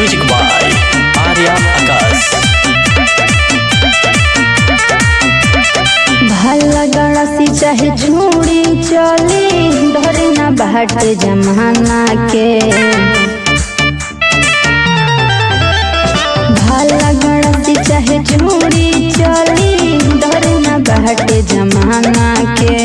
music by Arya आकाश भला गड़ासी चाहे झूड़ी चली डरे ना बाटे जमाना के भला गड़ासी चाहे झूड़ी चली डरे ना बाटे जमाना के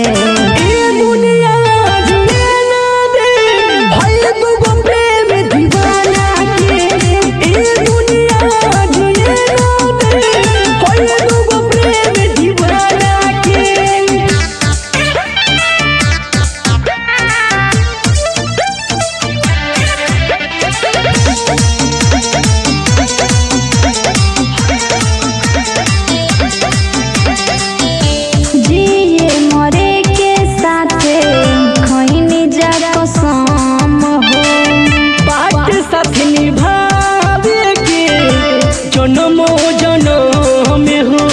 जिए मरे के साथे खैनी जा कसम हो बाट साथ निभावे के जन्मो जन्म हो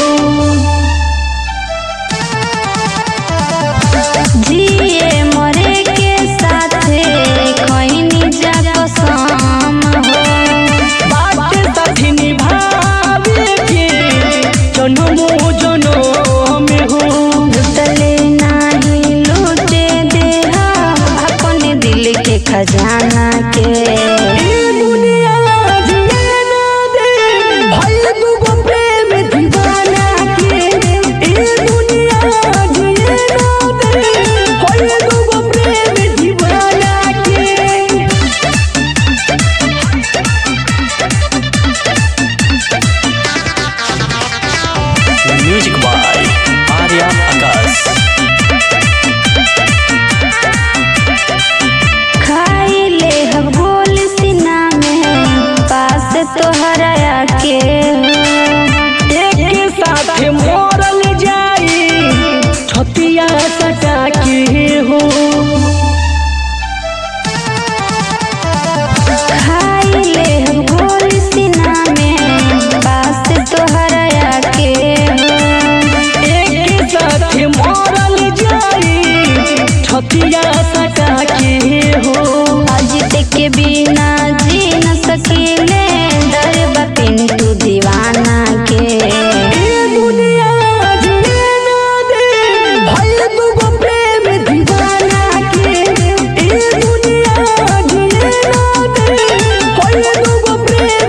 जिए मरे के साथे खैनी जा कसम हो बाट साथ निभावे के जन्मो जन्म हो लुटले नाही लूटे देहा अपने दिल के खजाना के ए दुनिया जिए ना दे भाई दुगो प्रेम दीवाना के ए दुनिया जिए ना दे भाई दुगो प्रेम दीवाना के म्यूजिक बाय आर्या आकाश खाई ले हम गोल सीना में पास तोहरा के एक साथ मरल जाई छतिया सटा के हो खाई ले हम गोल सीना में पास तोहरा के एक साथ मरल जाई छतिया सटा के हो अजित के बिना जी न सकीले डर पिंटू दीवाना के ए दुनिया जिए ना दे भाई दुगो प्रेम दीवाना के ए दुनिया जिए ना दे भाई दुगो प्रेम